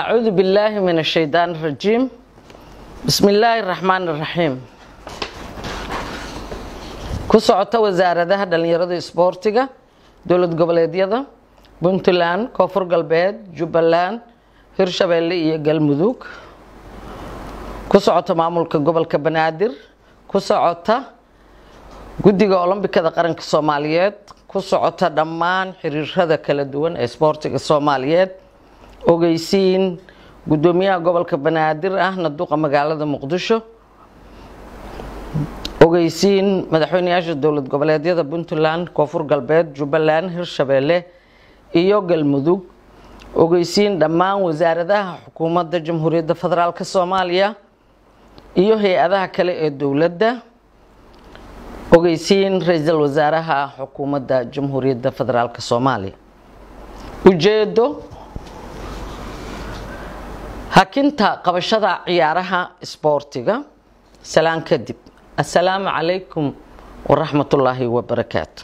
أعوذ بالله من الشيطان الرجيم بسم الله الرحمن الرحيم ku socota wasaaradaha dhalinyarada isboortiga dowlad goboleedyada puntland koonfur galbeed jubbaland hirshabeelle iyo galmudug ku socota maamulka gobolka banaadir ku socota guddiga olombikada qaranka soomaaliyeed ku socota dhammaan xiriirada kala duwan ee isboortiga soomaaliyeed ogeysiin guddoomiyaha gobolka banaadir ahna duqa magaalada muqdisho ogeysiin madaxweyneyaasha dowlad goboleedyada puntland koonfur galbeed jubbaland hirshabeelle iyo galmudug ogeysiin dhammaan wasaaradaha xukuumadda jamhuuriyadda federaalk soomaaliya iyo hay-adaha kale ee dowladda ogeysiin ra-iisul wasaaraha xukuumadda jamhuuriyadda federaalk soomaaliya ujeedo hakinta qabashada ciyaaraha isboortiga salaan kadib assalaamu calaykum waraxmatullaahi wabarakaatu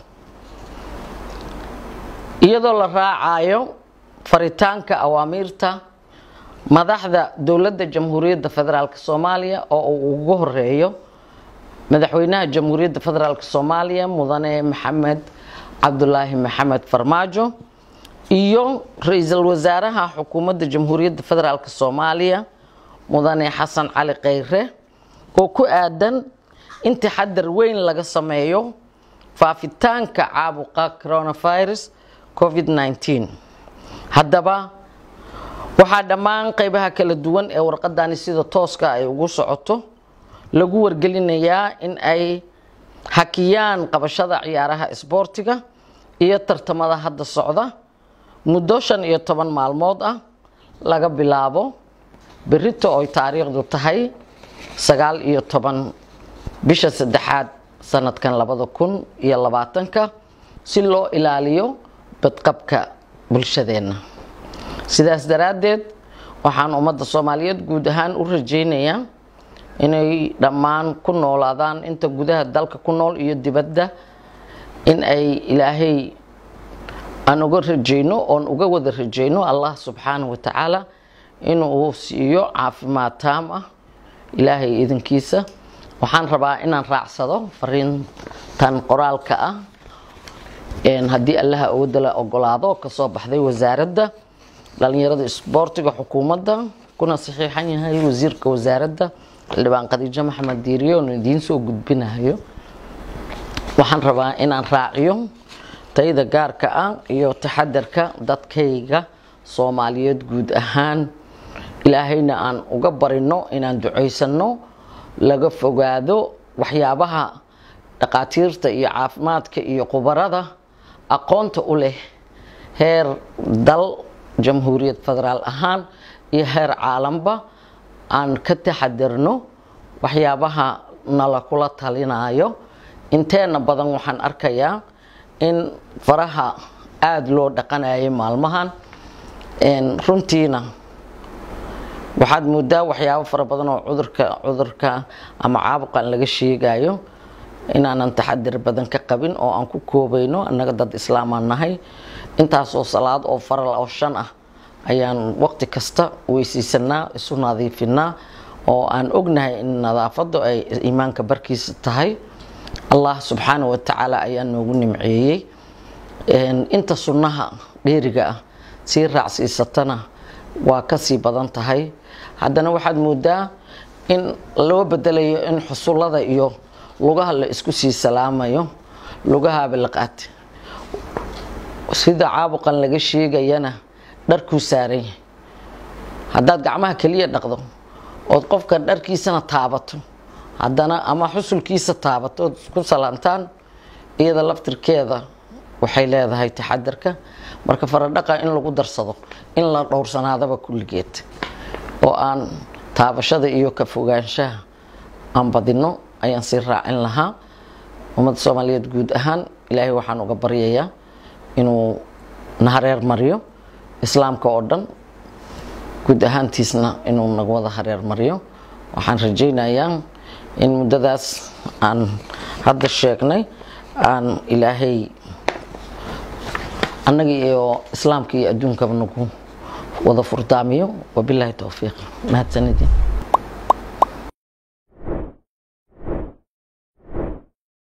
iyadoo la raacayo faritaanka awaamiirta madaxda dowladda jamhuuriyadda federaalk soomaaliya oo uu ugu horeeyo madaxweynaha jamhuuriyadda federaalk soomaaliya mudane maxamed cabdulaahi maxamed farmaajo iyo ra-iisul wasaaraha xukuumadda jamhuuriyadda federaalk soomaaliya mudane xasan cali kheyre oo ku aadan in taxadar weyn laga sameeyo faafitaanka caabuqa coronavirus covid-19 haddaba waxaa dhammaan qeybaha kala duwan ee warqadani sida tooska ay ugu socoto lagu wargelinayaa in ay hakiyaan qabashada ciyaaraha isboortiga iyo tartamada hadda socda muddo shan iyo toban maalmood ah laga bilaabo berito oy taariikhdu tahay sagaal iyo toban bisha saddexaad sanadkan labada kun iyo labaatanka si loo ilaaliyo badqabka bulshadeenna sidaas daraaddeed waxaan ummadda soomaaliyeed guud ahaan u rajaynayaa inay dhammaan ku noolaadaan inta gudaha dalka ku nool iyo dibadda in ay ilaahay aan uga rajayno oon uga wada rajayno allah subxaanahu wa tacaala inuu siiyo caafimaad taam ah ilaahay idinkiisa waxaan rabaa inaan raacsado fariintan qoraalka ah haddii allaha awoodala ogolaado kasoo baxday wasaaradda dhalinyarada isboortiga xukuumadda kuna saxiixan yahay wasiirka wasaaradda xildhibaan khadiijo maxamed diiriye oon idiin soo gudbinayo waxaan rabaa inaan raaciyo tayada gaarka ah iyo taxadarka dadkayga soomaaliyeed guud ahaan ilaahayna aan uga barino inaan ducaysano laga fogaado waxyaabaha dhaqaatiirta iyo caafimaadka iyo khubarada aqoonta u leh heer dal jamhuuriyad federaal ahaan iyo heer caalanba aan ka taxadarno waxyaabaha nala kula talinayo inteena badan waxaan arkayaa in faraha aada loo dhaqanayay maalmahan runtiina waxaad moodaa waxyaabo fara badan oo cudurka cudurka ama caabuqan laga sheegayo inaanan taxadir badan ka qabin oo aan ku koobayno annaga dad islaamaan nahay intaasoo salaad oo faral oo shan ah ayaan waqti kasta weysiisanaa isu nadiifinaa oo aan ognahay in nadaafadu ay iimaanka barkiisa tahay allah subxaana wa tacaala ayaa noogu nimceeyey inta sunnaha dheeriga ah sii raacsiisatana waa kasii badan tahay haddana waxaad moodaa in loo bedelayo in xusullada iyo lugaha la isku sii salaamayo lugahaaba laqaate sida caabuqan laga sheegayana dharkuu saaran yahay haddaad gacmaha keliya dhaqdo ood qofka dharkiisana taabato haddana ama xusulkiisa taabato ood isku salaantaan iyada laftirkeeda waxay leedahay taxadarka marka faradhaqa in lagu darsado in la dhowrsanaadaba kulligeed oo aan taabashada iyo ka fogaanshaha aan badino ayaan sii raacin lahaa ummadda soomaaliyeed guud ahaan ilaahay waxaan uga baryayaa inuu na hareer mariyo islaamka oo dhan guud ahaantiisna inuu naga wada hareer mariyo waxaan rajaynayaa in muddadaas aan hadda sheegnay aan ilaahay annaga iyo islaamka iyo adduunkaba nagu wada furdaamiyo wabilaahi towfiiq mahadsanidin